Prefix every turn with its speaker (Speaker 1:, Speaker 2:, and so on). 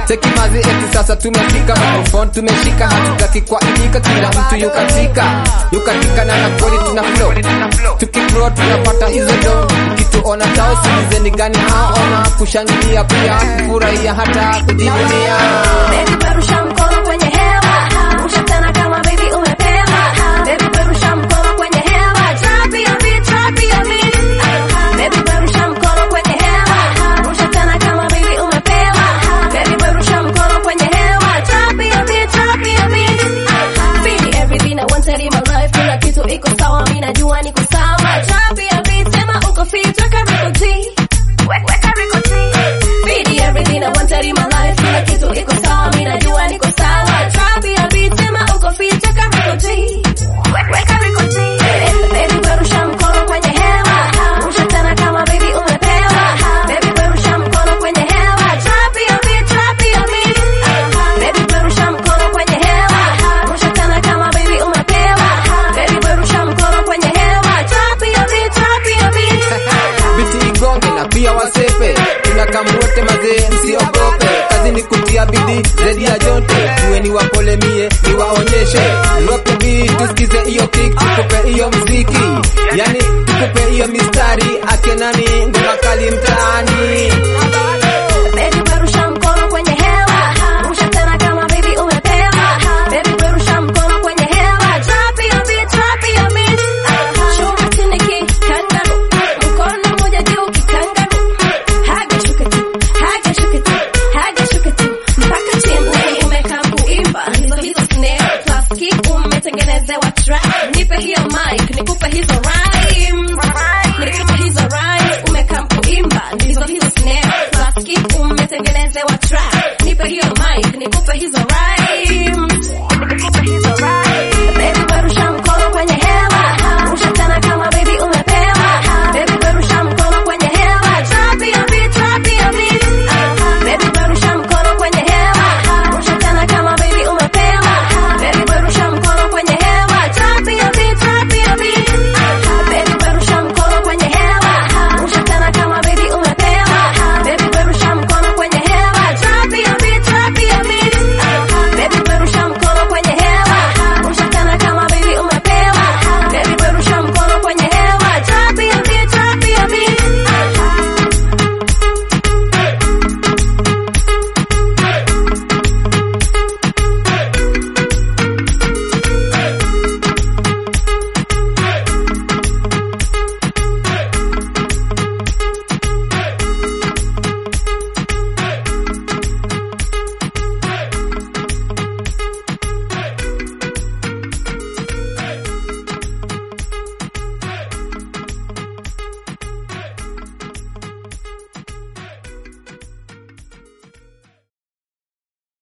Speaker 1: Sekimazi eti sasa tumefika microphone tumeshika hatutaki kuaibika kila mtu yukatika yukatika na na kweli tuna flow tukiflow tunapata hizo do kituona tao sikizeni gani haona kushangilia pia kufurahia hata kujivunia
Speaker 2: Baby perusha mkono kwenye hewa Rusha tena kama baby umepewa Baby perusha mkono kwenye hewa Drop your beat, drop your beat Baby perusha mkono kwenye hewa Rusha tena kama baby umepewa Baby perusha mkono kwenye hewa Drop your beat, drop your beat Feel everything I wanted in my life Kila kitu iko sawa, mimi najua niko sawa Drop your beat, sema uko fit, weka record G Weka record G Feel everything I wanted in my life Kila kitu iko sawa, mimi najua niko sawa Drop your beat, sema uko fit, weka record G Weka record G Baby perusha mkono kwenye hewa Rusha tena kama baby umepewa Baby perusha mkono kwenye hewa Drop your beat, drop your beat Baby perusha mkono kwenye hewa Rusha tena kama baby umepewa Baby perusha mkono kwenye hewa Drop your beat, drop your beat
Speaker 1: biti igonge na pia wasepe tunakamuote mazee msiogope kazi ni kutia bidii zaidi ya jote kuweni wapole mie niwaonyeshe rope beat tusikize hiyo kick tukupe hiyo mziki yani tukupe hiyo mistari ake nani ngoma kali mtaani
Speaker 2: Baby perusha mkono kwenye hewa Rusha tena kama baby umepewa Baby perusha mkono kwenye hewa Drop your beat, drop your beat Chuma chini kikangaru Mkono mmoja juu kikangaru Haga shuka tu, haga shuka tu, haga shuka tu Mpaka chini umekaa kuimba Hizo hizo snare plus kick umetengenezewa track Nipe hiyo mic, nikupe hizo rhymes Nikupe hizo rhymes umekaa kuimba Ndizo hizo snare plus kick umetengenezewa track Nipe hiyo mic, nikupe hizo rhymes